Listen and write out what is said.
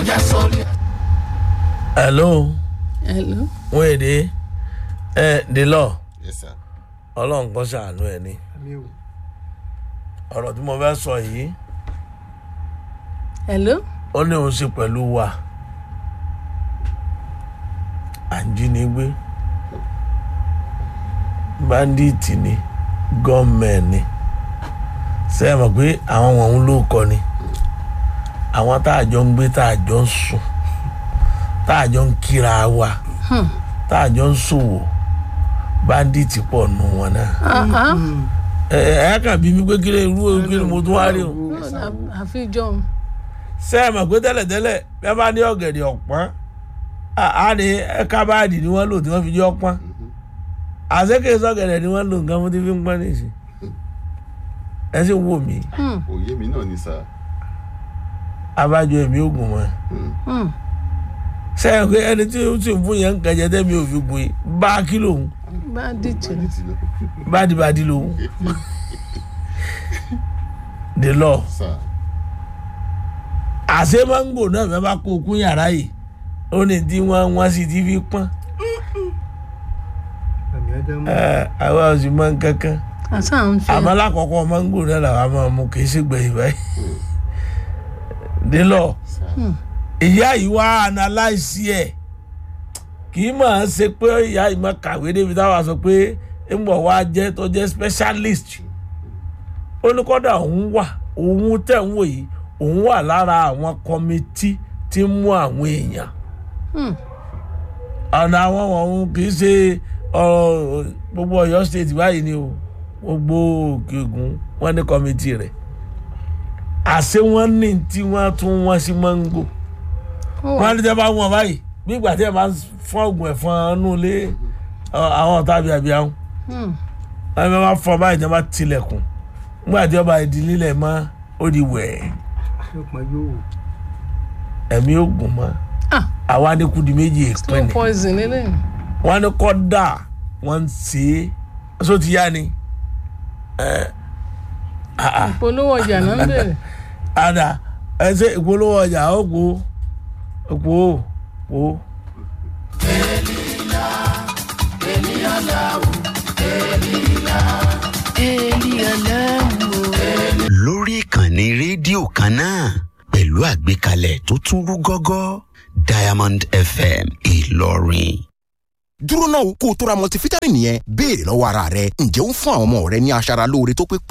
já sórí. hello hello. wọ́n èdè ẹ the law yes sir. ọlọ́run kan ṣàánú ẹ ní ọ̀rọ̀ tí mo fẹ́ sọ yìí hello. ó ní òun ṣe pẹ̀lú wa àjínigbé báńdíìtì ni gọ́ọ̀mẹ̀ntì ni ṣe é mọ̀ pé àwọn wọ̀nyí ló kọ ni àwọn tá a jọ ń gbé tá a jọ ń sùn tá a jọ ń kíra wa tá a jọ ń ṣòwò báńdíìtì pọ̀ nù wọn náà Ah, ah. ẹ ẹ ẹ kàn bí mi pé kí lè rú kí ni mo tún wá rí o àfi john. ṣe é mọ̀ pé tẹ́lẹ̀tẹ́lẹ̀ bí wọ́n bá ní ọ̀gẹ̀dẹ̀ ọ̀pọ̀n á ní ẹ̀ka báàdì ni wọ́n lò tí wọ́n fi jẹ́ ọ̀pọ̀n àṣekè sọ̀gẹ̀dẹ̀ ni wọ́n lò nǹkan fún tí fi ń pọ́n nìyí ẹ sì wò mí òye mi náà ni sir. abájọ èmi ò gùn mọ́ ṣe é pé ẹni tí ó sì ń fún yẹn ń kẹjẹ tẹ́mi ò fi gùn yìí bá kí lòun bá dìtì. Báyìí ti lọ. bádìbádì lòun the law sir. àṣé máńgò náà fẹ́ bá kó okun yàrá yìí ó ní tí wọ́n wọ́n sì ti fi pọ́n ẹ àwa ò sì mọ nǹkankan àṣà ń fi. àmọ́ lákọ̀ọ́kọ́ máńgò náà làwọn máa mú kì í sì gbẹ̀yìn báyìí nílọ sir. ìyá yìí wá analyse ẹ̀ kì í máa ṣe pé ìyá yìí máa kàwé débi táwa sọ pé ń bọ̀ wá jẹ́ tó jẹ́ specialist ó ní kọ́dà òun wà òun tẹ̀ ń wò yìí òun wà lára àwọn kọ́mítì tí ń mú àwọn èèyàn Hmm. ọ̀nà àwọn ọ̀hún kì í ṣe ọ̀rọ̀ gbogbo ọ̀yọ́ state báyìí ni o gbogbo òkè ògùn wọn ní kọ́mítì rẹ̀ àṣé wọ́n ní tí wọ́n tún wọ́n sí mango ó wà wọ́n ní tẹ́ bá wọn báyìí bí ìgbà tí ẹ máa ń fọ́ oògùn ẹ̀fọn nù lé ọ, àwọn ọ̀tá bíi àbí àwọn Hmm. wọ́n ní wọ́n bá fọ́ báyìí tí wọ́n bá tilẹ̀kùn nígbà tí ọba ìdí lílẹ̀ mọ́ ó di wẹ̀ẹ́ ẹ̀mí oògùn mọ́ Ah. àwa ní kùdì méjì èèpẹ̀ slow ni poison lélẹ̀. wọ́n ní kọ́dà wọ́n ń ṣe é só ti yá ni ẹ̀ àà ìpolówó ọjà náà ń bèrè. àdà ẹ ṣe ìpolówó ọjà ó kó kó kó. lórí ìkànnì rédíò kan náà pẹ̀lú àgbékalẹ̀ tó tún rú gọ́gọ́ diamond fm ìlọrin. dúró náà kó o tó ra multivitamin yẹn béèrè lọ́wọ́ ara rẹ ǹjẹ́ ó ń fún àwọn ọmọ rẹ ní aṣara lóore tó pé